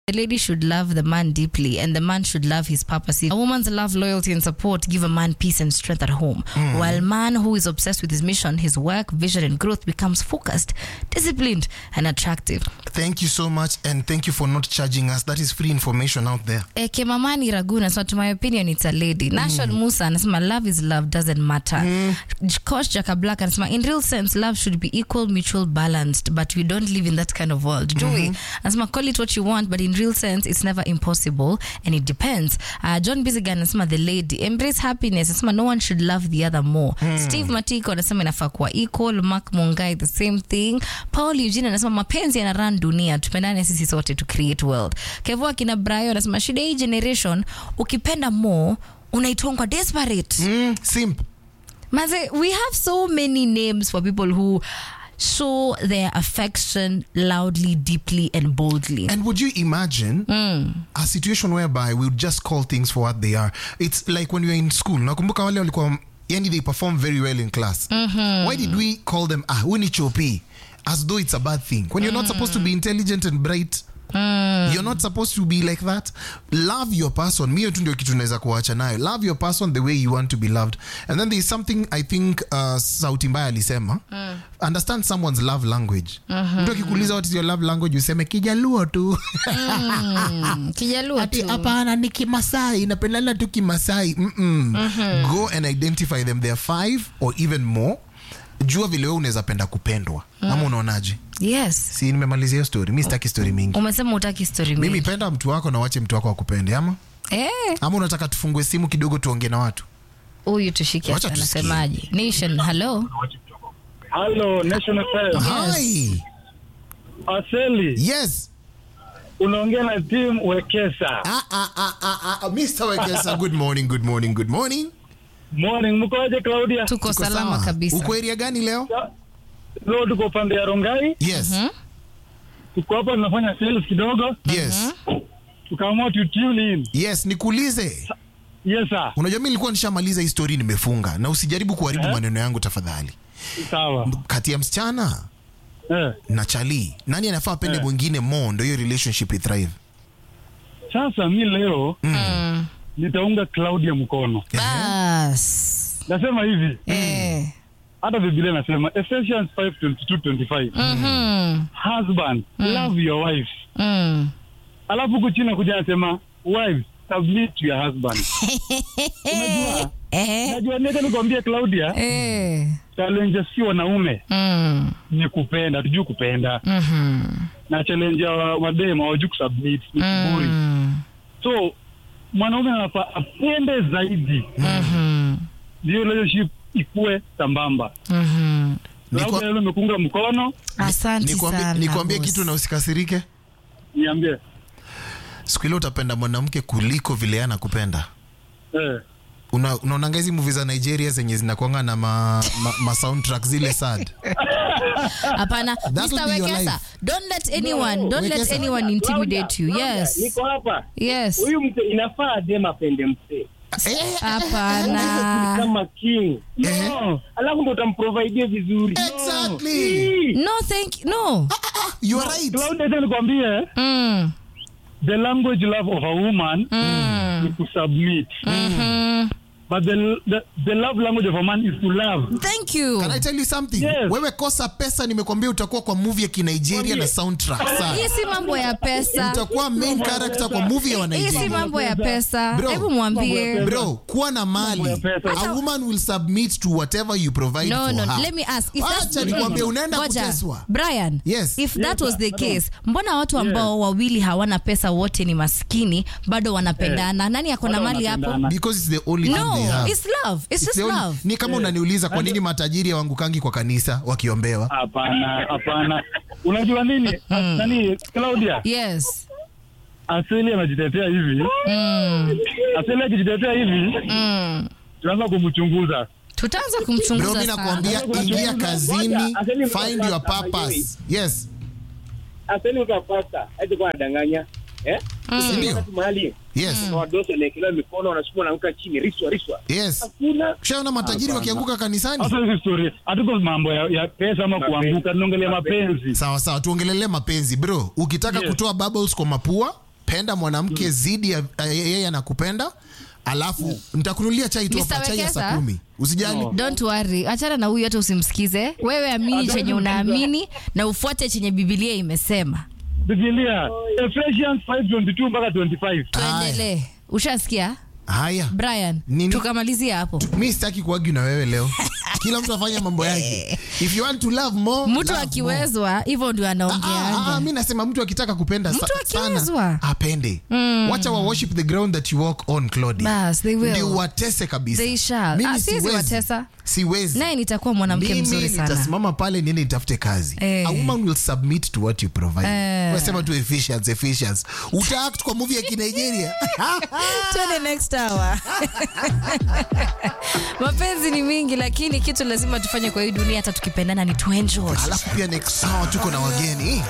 The lady should love the man deeply, and the man should love his purpose. A woman's love, loyalty, and support give a man peace and strength at home. While man who is obsessed with his mission, his work, vision, and growth becomes focused, disciplined, and attractive. Thank you so much, and thank you for not charging us. That is free information out there. Eh, Kemamani Ragu anasema to my opinion it's a lady. Nashon Musa anasema love is love doesn't matter. Coach Jaka Black anasema in real sense love should be equal, mutual, balanced, but we don't live in that kind of world, do we? Anasema call it what you want, but in real sense it's never impossible and it depends. Uh, John Bizigan anasema the lady embrace happiness. Anasema no one should love the other more. Steve Matiko anasema inafaa kuwa equal. Mark Mungai the same thing. Paul Eugene anasema mapenzi yana run dunia, tupendane sisi sote to create world. Kevo akina Brayo anasema shida hii generation ukipenda more unaitwangwa desperate. Mm, simp. Maze, we have so many names for people who show their affection loudly, deeply, and boldly. And would you imagine a situation whereby we would just call things for what they are? It's like when we were in school. Nakumbuka wale walikuwa yani they perform very well in class. Why did we call them ah, huu ni chopi? As though it's a bad thing. When you're not supposed to be intelligent and bright. You're not supposed to be like that. Love your person. Mio tu ndio kitu naweza kuacha nayo. Love your person the way you want to be loved. And then there's something I think uh, Sauti Mbaya alisema. Understand someone's love language. Mtu akikuuliza what is your love language useme kijaluo tu. Mm, Kijaluo Ati tu. hapana ni kimasai napendana tu kimasai Mm-mm. go and identify them there are five or even more jua vile wewe unaweza penda kupendwa ama unaonaje Yes. si nimemalizia hiyo story mi sitaki story mingi Umesema utaki story mimi mingi. penda mtu wako na wache mtu wako akupende ama Eh, ama unataka tufungue simu kidogo tuongee na watu huyu tushike Wacha tusikie. anasemaje? Nation, hello. Hello, National FM. hi Aseli, yes unaongea na team Wekesa. ah, ah, ah, ah, ah, Mr. Wekesa good morning good morning good morning Morning, mkoaje Claudia? Tuko Tuko salama sawa. kabisa. uko area gani leo Leo tuko upande ya Rongai, yes tuko hapa tunafanya sales kidogo, yes tukaamua tu tune in. yes nikuulize Yes sir. unajua mi nilikuwa nishamaliza hii story nimefunga na usijaribu kuharibu maneno yangu tafadhali Sawa. kati ya msichana Eh. na chali nani anafaa apende Eh. mwingine more ndo hiyo relationship ithrive Sasa mi leo Mm. nitaunga Claudia mkono. Bas. Nasema hivi, Eh. hata Biblia nasema Ephesians 5:22-25. Mhm. Husband, love your wife. Mm. Alafu huku chini kuja nasema wives, submit to your husband. Unajua? Eh. Najua nenda nikwambie Claudia, Eh. challenge si wanaume Mm. ni kupenda, tujui kupenda Mhm. na challenge ya wa- wadema hawajui kusubmit ni kiburi. Mm. So mwanaume anafaa apende zaidi, Mhm. ndio relationship ikue sambamba. Mhm. Nikwa- Claudia leo nimekunga mkono, Asante Nikwambie- sana. nikwambie boss. kitu na usikasirike niambie siku ile utapenda mwanamke kuliko vile yeye anakupenda eh. Una- unaonanga hizi movie za nigeria zenye zinakwanga na ma, ma, ma soundtrack zile sad Hapana, That will Mr. be your Wekesa, life. don't let anyone, don't let Wekesa. anyone intimidate you. Claudia, Yes. niko hapa. Yes. Huyu mzee inafaa dem apende mzee Eh, Hapana. kama king. Eh. No. Alafu ndo utamprovide vizuri. exactly Hii. No, thank no. you are right Claudia, acha nikwambie Mm. the language love of a woman ni kusubmit Mhm. but the, the, the love language of a man is to love Thank you. Can I tell you something? Yes. Wewe kosa pesa, nimekwambia utakuwa kwa movie ya Kinigeria na soundtrack Hii sana. si mambo ya pesa. Utakuwa main character kwa movie ya Hii si Wanigeria. mambo ya pesa. Bro, Hebu mwambie. Bro, kuwa na mali. Mambo ya pesa. A woman will submit to whatever you provide No, for no, her. let me ask. If that's Acha nikwambie unaenda Ngoja. kuteswa. Brian, Yes. if that was the Yes, case, mbona watu ambao wawili hawana pesa wote ni maskini bado wanapendana? Nani ako na Bado mali hapo? wanapendana. Because it's the only thing they No, have. it's love. It's It's just the only- love. Ni kama unaniuliza kwa nini matajiri hawaangukangi kwa kanisa wakiombewa. hapana hapana unajua nini nani Claudia Yes. asili anajitetea hivi Mm. asili akijitetea hivi Mm. tunaanza kumchunguza Tutaanza Bro, kumchunguza mimi sana. nakwambia ingia kazini, Aseni find your mtapata, purpose. Yes. Aseni utapata. Haiti kwa anadanganya. Eh? Ndio. Wakati mahali Yes. na wadosi wanaekelewa mikono wanasukuma wanaanguka chini riswa riswa. Yes. Hakuna Ushaona matajiri wakianguka kanisani? hasa hizi story hatuko mambo ya, ya pesa ama Mapenzi. kuanguka tunaongelea mapenzi Sawa sawa, tuongelele mapenzi bro. Ukitaka Yes. kutoa bubbles kwa mapua, penda mwanamke zidi ya ya- yeye anakupenda alafu nitakunulia chai tu Mr. hapa chai ya saa Wekesa? kumi usijali No. don't worry achana na huyu hata usimsikize wewe amini chenye unaamini na ufuate chenye bibilia imesema Biblia Ephesians 5:22 mpaka 25. tuendelee ushasikia haya brian Nini? tukamalizia hapo mi sitaki kuagi na wewe leo kila mtu afanye mambo yake if you want to love more mtu love more. akiwezwa hivyo ndio Ah, ah, anaongeanga ah, mi nasema mtu akitaka kupenda sa- Mtu sana akiwezwa. apende wacha wa worship the ground that you walk on Claudia. Bas, they will. ndio watese kabisa They shall. Mimi Ah, siwezi siwezi. watesa. siwezi naye nitakuwa mwanamke mimi mzuri sana nitasimama pale niende nitafute kazi Eh. a woman will submit to what you provide Eh. unasema tu efficiency efficiency utaact kwa movie ya kinigeria tuende next hour mapenzi ni mingi lakini kitu lazima tufanye kwa hii dunia hata tukipendana ni tuenjoy alafu pia next hour tuko na wageni